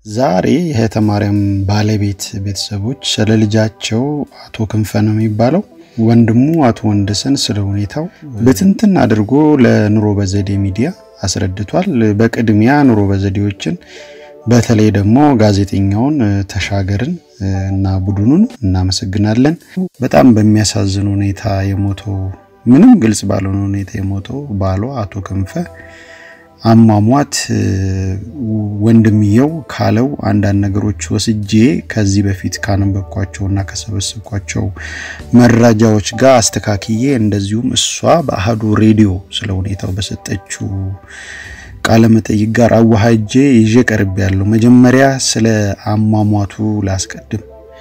ዛሬ የእህተ ማርያም ባለቤት ቤተሰቦች ስለ ልጃቸው አቶ ክንፈ ነው የሚባለው ወንድሙ አቶ ወንደሰን ስለ ሁኔታው ብትንትን አድርጎ ለኑሮ በዘዴ ሚዲያ አስረድቷል። በቅድሚያ ኑሮ በዘዴዎችን በተለይ ደግሞ ጋዜጠኛውን ተሻገርን እና ቡድኑን እናመሰግናለን። በጣም በሚያሳዝን ሁኔታ የሞተው ምንም ግልጽ ባልሆነ ሁኔታ የሞተው ባሏ አቶ ክንፈ አሟሟት ወንድምየው ካለው አንዳንድ ነገሮች ወስጄ ከዚህ በፊት ካነበብኳቸውና ከሰበሰብኳቸው መረጃዎች ጋር አስተካክዬ እንደዚሁም እሷ በአህዱ ሬዲዮ ስለ ሁኔታው በሰጠችው ቃለ መጠይቅ ጋር አዋሃጄ ይዤ ቀርብ ያለው መጀመሪያ ስለ አሟሟቱ ላስቀድም።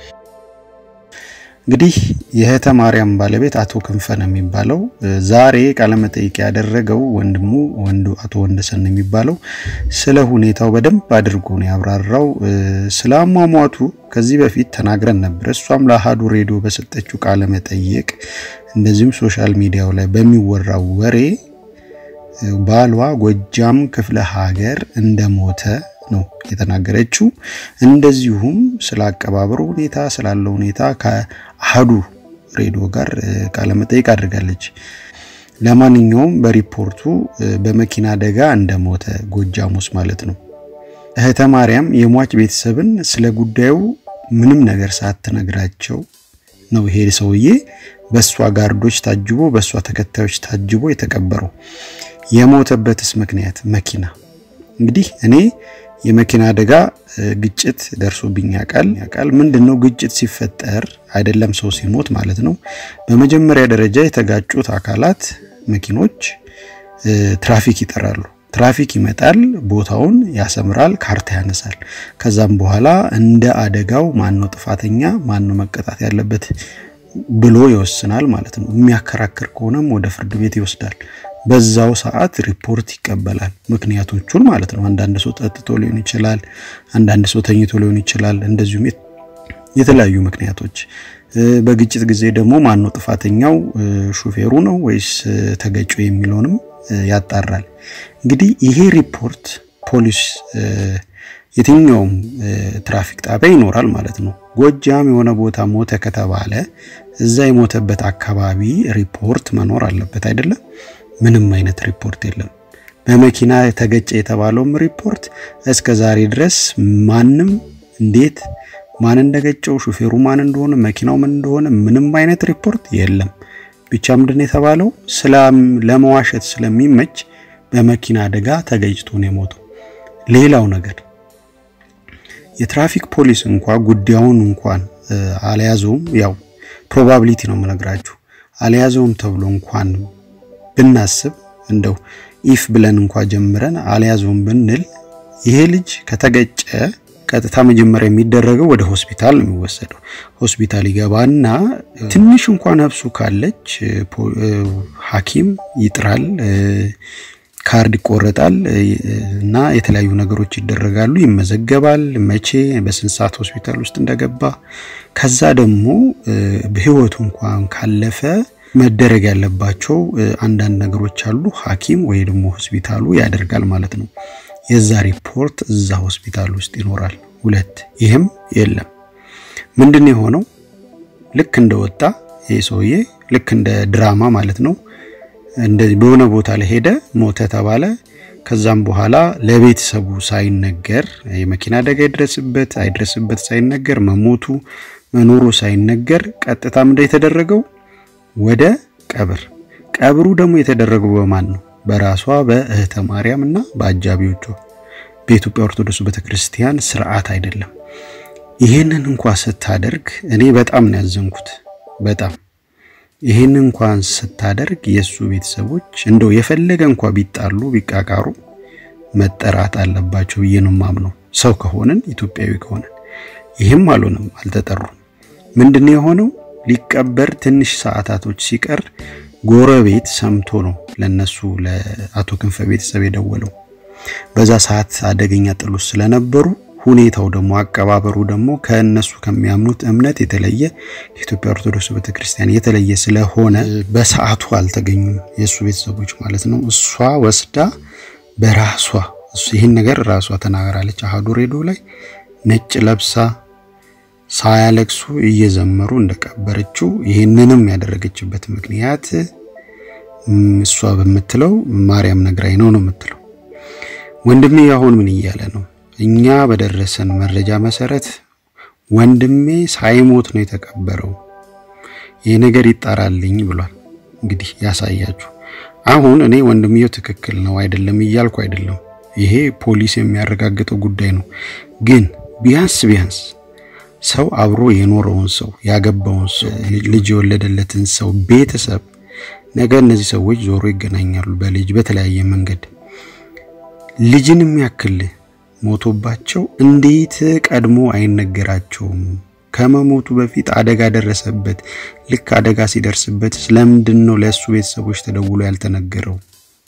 እንግዲህ የእህተ ማርያም ባለቤት አቶ ክንፈ ነው የሚባለው። ዛሬ ቃለመጠይቅ ያደረገው ወንድሙ ወንዱ አቶ ወንደሰን ነው የሚባለው። ስለ ሁኔታው በደንብ አድርጎ ነው ያብራራው። ስለ አሟሟቱ ከዚህ በፊት ተናግረን ነበር። እሷም ለአሃዱ ሬዲዮ በሰጠችው ቃለመጠይቅ እንደዚሁም ሶሻል ሚዲያው ላይ በሚወራው ወሬ ባሏ ጎጃም ክፍለ ሀገር እንደሞተ ነው የተናገረችው። እንደዚሁም ስለ አቀባበሩ ሁኔታ ስላለው ሁኔታ ከአህዱ ሬዲዮ ጋር ቃለመጠይቅ አድርጋለች። ለማንኛውም በሪፖርቱ በመኪና አደጋ እንደሞተ ጎጃም ውስጥ ማለት ነው። እህተ ማርያም የሟች ቤተሰብን ስለ ጉዳዩ ምንም ነገር ሳትነግራቸው ነው ይሄ ሰውዬ በእሷ ጋርዶች ታጅቦ በእሷ ተከታዮች ታጅቦ የተቀበረው። የሞተበትስ ምክንያት መኪና እንግዲህ እኔ የመኪና አደጋ ግጭት ደርሶብኝ ያውቃል ያውቃል። ምንድነው ግጭት ሲፈጠር አይደለም ሰው ሲሞት ማለት ነው። በመጀመሪያ ደረጃ የተጋጩት አካላት መኪኖች ትራፊክ ይጠራሉ። ትራፊክ ይመጣል፣ ቦታውን ያሰምራል፣ ካርታ ያነሳል። ከዛም በኋላ እንደ አደጋው ማነው ጥፋተኛ ማነው መቀጣት ያለበት ብሎ ይወስናል ማለት ነው። የሚያከራክር ከሆነም ወደ ፍርድ ቤት ይወስዳል። በዛው ሰዓት ሪፖርት ይቀበላል። ምክንያቶቹን ማለት ነው። አንዳንድ ሰው ጠጥቶ ሊሆን ይችላል፣ አንዳንድ ሰው ተኝቶ ሊሆን ይችላል። እንደዚሁም የተለያዩ ምክንያቶች። በግጭት ጊዜ ደግሞ ማነው ጥፋተኛው ሹፌሩ ነው ወይስ ተገጪው የሚለውንም ያጣራል። እንግዲህ ይሄ ሪፖርት ፖሊስ የትኛውም ትራፊክ ጣቢያ ይኖራል ማለት ነው። ጎጃም የሆነ ቦታ ሞተ ከተባለ እዛ የሞተበት አካባቢ ሪፖርት መኖር አለበት አይደለም? ምንም አይነት ሪፖርት የለም። በመኪና ተገጨ የተባለውም ሪፖርት እስከ ዛሬ ድረስ ማንም እንዴት ማን እንደገጨው ሹፌሩ ማን እንደሆነ መኪናው ምን እንደሆነ ምንም አይነት ሪፖርት የለም። ብቻ ምንድን የተባለው ስላም ለመዋሸት ስለሚመች በመኪና አደጋ ተገጭቶ ነው የሞተው። ሌላው ነገር የትራፊክ ፖሊስ እንኳ ጉዳዩን እንኳን አልያዘውም። ያው ፕሮባቢሊቲ ነው የምነግራችሁ። አልያዘውም ተብሎ እንኳን ብናስብ እንደው ኢፍ ብለን እንኳ ጀምረን አልያዘውም ብንል ይሄ ልጅ ከተገጨ ቀጥታ መጀመሪያ የሚደረገው ወደ ሆስፒታል ነው የሚወሰደው። ሆስፒታል ይገባና ትንሽ እንኳ ነፍሱ ካለች ሐኪም ይጥራል፣ ካርድ ይቆረጣል እና የተለያዩ ነገሮች ይደረጋሉ። ይመዘገባል፣ መቼ በስንት ሰዓት ሆስፒታል ውስጥ እንደገባ። ከዛ ደግሞ በህይወቱ እንኳን ካለፈ መደረግ ያለባቸው አንዳንድ ነገሮች አሉ። ሐኪም ወይ ደግሞ ሆስፒታሉ ያደርጋል ማለት ነው። የዛ ሪፖርት እዛ ሆስፒታል ውስጥ ይኖራል። ሁለት ይህም የለም። ምንድን የሆነው ልክ እንደወጣ ይህ ሰውዬ ልክ እንደ ድራማ ማለት ነው። እንደዚህ በሆነ ቦታ ላይ ሄደ፣ ሞተ ተባለ። ከዛም በኋላ ለቤተሰቡ ሳይነገር የመኪና አደጋ ይድረስበት አይድረስበት ሳይነገር መሞቱ መኖሩ ሳይነገር ቀጥታ ምንድን የተደረገው ወደ ቀብር። ቀብሩ ደግሞ የተደረገው በማን ነው? በራሷ በእህተ ማርያም እና በአጃቢዎቿ በኢትዮጵያ ኦርቶዶክስ ቤተክርስቲያን ስርዓት አይደለም። ይሄንን እንኳ ስታደርግ እኔ በጣም ነው ያዘንኩት። በጣም ይሄን እንኳን ስታደርግ የእሱ ቤተሰቦች እንደው የፈለገ እንኳ ቢጣሉ ቢቃቃሩ መጠራት አለባቸው ብዬ ነው የማምነው። ሰው ከሆንን ኢትዮጵያዊ ከሆንን ይህም አልሆነም፣ አልተጠሩም። ምንድን የሆነው ሊቀበር ትንሽ ሰዓታቶች ሲቀር ጎረቤት ሰምቶ ነው ለነሱ ለአቶ ክንፈ ቤተሰብ የደወለው። በዛ ሰዓት አደገኛ ጥሎች ስለነበሩ ሁኔታው ደግሞ አቀባበሩ ደግሞ ከእነሱ ከሚያምኑት እምነት የተለየ የኢትዮጵያ ኦርቶዶክስ ቤተክርስቲያን የተለየ ስለሆነ በሰዓቱ አልተገኙም የእሱ ቤተሰቦች ማለት ነው። እሷ ወስዳ በራሷ ይህን ነገር ራሷ ተናገራለች አሃዱ ሬዲዮ ላይ ነጭ ለብሳ ሳያለቅሱ እየዘመሩ እንደቀበረችው ይህንንም ያደረገችበት ምክንያት እሷ በምትለው ማርያም ነግራኝ ነው ነው የምትለው። ወንድሜ አሁን ምን እያለ ነው? እኛ በደረሰን መረጃ መሰረት ወንድሜ ሳይሞት ነው የተቀበረው፣ ይህ ነገር ይጣራልኝ ብሏል። እንግዲህ ያሳያችሁ። አሁን እኔ ወንድምየው ትክክል ነው አይደለም እያልኩ አይደለም። ይሄ ፖሊስ የሚያረጋግጠው ጉዳይ ነው። ግን ቢያንስ ቢያንስ ሰው አብሮ የኖረውን ሰው ያገባውን ሰው ልጅ የወለደለትን ሰው ቤተሰብ ነገ እነዚህ ሰዎች ዞሮ ይገናኛሉ፣ በልጅ በተለያየ መንገድ ልጅን የሚያክል ሞቶባቸው እንዴት ቀድሞ አይነገራቸውም? ከመሞቱ በፊት አደጋ ደረሰበት። ልክ አደጋ ሲደርስበት ስለምንድን ነው ለእሱ ቤተሰቦች ተደውሎ ያልተነገረው?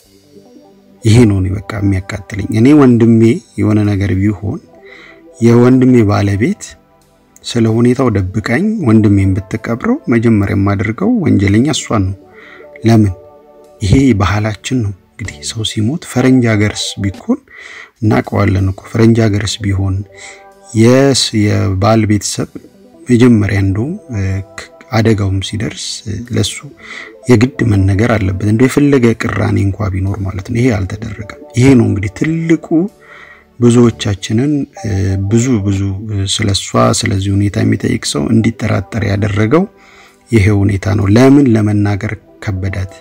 ይሄ ነው እኔ በቃ የሚያቃጥለኝ። እኔ ወንድሜ የሆነ ነገር ቢሆን የወንድሜ ባለቤት ስለ ሁኔታው ደብቃኝ ወንድሜን ብትቀብረው መጀመሪያ የማደርገው ወንጀለኛ እሷን ነው። ለምን? ይሄ ባህላችን ነው። እንግዲህ ሰው ሲሞት ፈረንጅ ሀገርስ ቢሆን እናውቀዋለን እኮ ፈረንጅ ሀገርስ ቢሆን የስ የባል ቤተሰብ መጀመሪያ እንደውም አደጋውም ሲደርስ ለሱ የግድ መነገር አለበት። እንደው የፈለገ ቅራኔ እንኳ ቢኖር ማለት ነው። ይሄ አልተደረገም። ይሄ ነው እንግዲህ ትልቁ ብዙዎቻችንን ብዙ ብዙ ስለሷ ስለዚህ ሁኔታ የሚጠይቅ ሰው እንዲጠራጠር ያደረገው ይሄ ሁኔታ ነው። ለምን ለመናገር ከበዳት?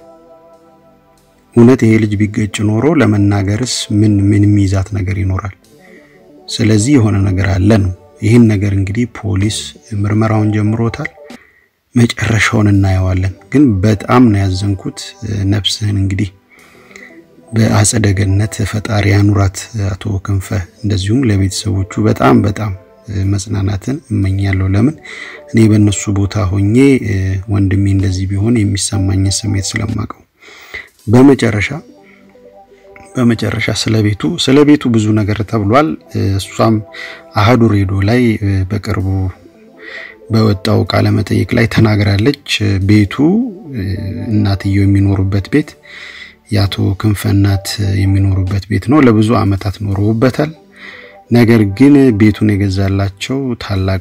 እውነት ይሄ ልጅ ቢገጭ ኖሮ ለመናገርስ ምን ምን የሚይዛት ነገር ይኖራል? ስለዚህ የሆነ ነገር አለ ነው። ይህን ነገር እንግዲህ ፖሊስ ምርመራውን ጀምሮታል። መጨረሻውን እናየዋለን። ግን በጣም ነው ያዘንኩት። ነፍስህን እንግዲህ በአጸደ ገነት ፈጣሪ ያኑራት አቶ ክንፈ። እንደዚሁም ለቤተሰቦቹ በጣም በጣም መጽናናትን እመኛለሁ። ለምን እኔ በእነሱ ቦታ ሆኜ ወንድሜ እንደዚህ ቢሆን የሚሰማኝን ስሜት ስለማቀው። በመጨረሻ በመጨረሻ ስለ ቤቱ ስለ ቤቱ ብዙ ነገር ተብሏል። እሷም አሃዱ ሬዲዮ ላይ በቅርቡ በወጣው ቃለ መጠይቅ ላይ ተናግራለች። ቤቱ እናትየው የሚኖሩበት ቤት የአቶ ክንፈ እናት የሚኖሩበት ቤት ነው። ለብዙ ዓመታት ኖረውበታል። ነገር ግን ቤቱን የገዛላቸው ታላቅ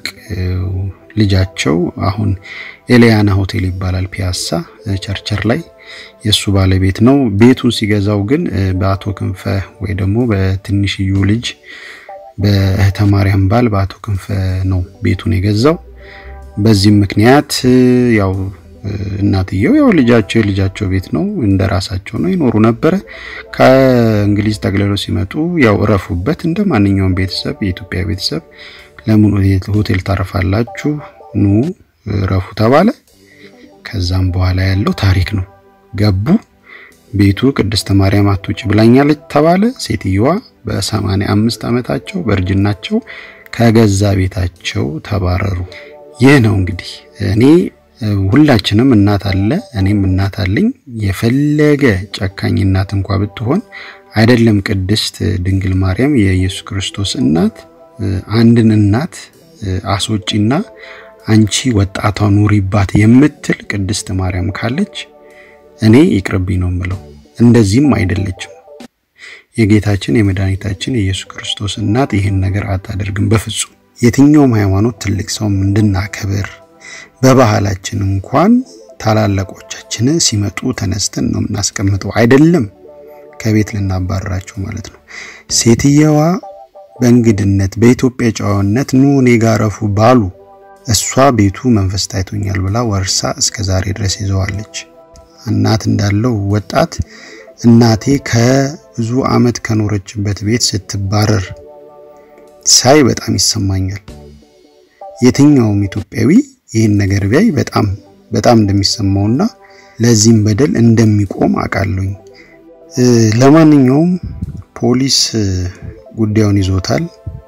ልጃቸው አሁን ኤሊያና ሆቴል ይባላል፣ ፒያሳ ቸርቸር ላይ የእሱ ባለቤት ነው። ቤቱን ሲገዛው ግን በአቶ ክንፈ ወይ ደግሞ በትንሽዩ ልጅ በእህተ ማርያም ባል በአቶ ክንፈ ነው ቤቱን የገዛው። በዚህም ምክንያት ያው እናትየው ያው ልጃቸው የልጃቸው ቤት ነው እንደ ራሳቸው ነው ይኖሩ ነበረ። ከእንግሊዝ ጠቅልለው ሲመጡ ያው እረፉበት እንደ ማንኛውም ቤተሰብ የኢትዮጵያ ቤተሰብ ለምን ሆቴል ታረፋላችሁ? ኑ እረፉ ተባለ። ከዛም በኋላ ያለው ታሪክ ነው። ገቡ። ቤቱ ቅድስተ ማርያም አትውጭ ብላኛለች ተባለ። ሴትየዋ በሰማንያ አምስት ዓመታቸው በእርጅናቸው ከገዛ ቤታቸው ተባረሩ። ይህ ነው እንግዲህ እኔ ሁላችንም እናት አለ፣ እኔም እናት አለኝ። የፈለገ ጨካኝ እናት እንኳ ብትሆን አይደለም ቅድስት ድንግል ማርያም የኢየሱስ ክርስቶስ እናት አንድን እናት አስወጪና አንቺ ወጣቷ ኑሪባት የምትል ቅድስት ማርያም ካለች እኔ ይቅርብኝ ነው የምለው። እንደዚህም አይደለችም። የጌታችን የመድኃኒታችን የኢየሱስ ክርስቶስ እናት ይህን ነገር አታደርግም በፍጹም። የትኛውም ሃይማኖት ትልቅ ሰውም እንድናከብር በባህላችን እንኳን ታላላቆቻችን ሲመጡ ተነስተን ነው የምናስቀምጠው፣ አይደለም ከቤት ልናባረራቸው ማለት ነው። ሴትየዋ በእንግድነት በኢትዮጵያ ጨዋነት ኑ እኔ ጋር ረፉ ባሉ እሷ ቤቱ መንፈስ ታይቶኛል ብላ ወርሳ እስከ ዛሬ ድረስ ይዘዋለች። እናት እንዳለው ወጣት እናቴ ከብዙ ዓመት ከኖረችበት ቤት ስትባረር ሳይ በጣም ይሰማኛል። የትኛውም ኢትዮጵያዊ ይህን ነገር ቢያይ በጣም በጣም እንደሚሰማውና ለዚህም በደል እንደሚቆም አውቃለሁኝ። ለማንኛውም ፖሊስ ጉዳዩን ይዞታል።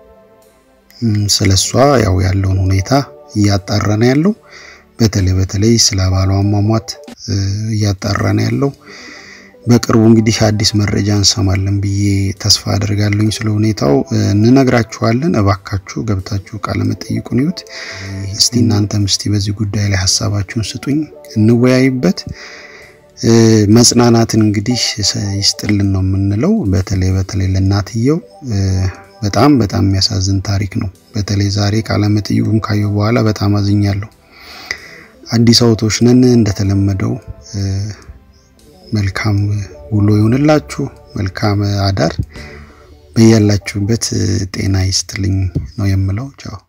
ስለሷ ያው ያለውን ሁኔታ እያጣራ ነው ያለው። በተለይ በተለይ ስለ ባሏ አሟሟት እያጣራ ነው ያለው። በቅርቡ እንግዲህ አዲስ መረጃ እንሰማለን ብዬ ተስፋ አድርጋለሁኝ። ስለ ሁኔታው እንነግራችኋለን። እባካችሁ ገብታችሁ ቃለ መጠይቁን ይዩት። እስቲ እናንተም እስቲ በዚህ ጉዳይ ላይ ሀሳባችሁን ስጡኝ፣ እንወያይበት። መጽናናትን እንግዲህ ይስጥልን ነው የምንለው። በተለይ በተለይ ለእናትየው በጣም በጣም የሚያሳዝን ታሪክ ነው። በተለይ ዛሬ ቃለ መጠይቁን ካየሁ በኋላ በጣም አዝኛለሁ። አዲስ አበቦች ነን። እንደተለመደው መልካም ውሎ ይሁንላችሁ፣ መልካም አዳር፣ በያላችሁበት ጤና ይስጥልኝ ነው የምለው። ቻው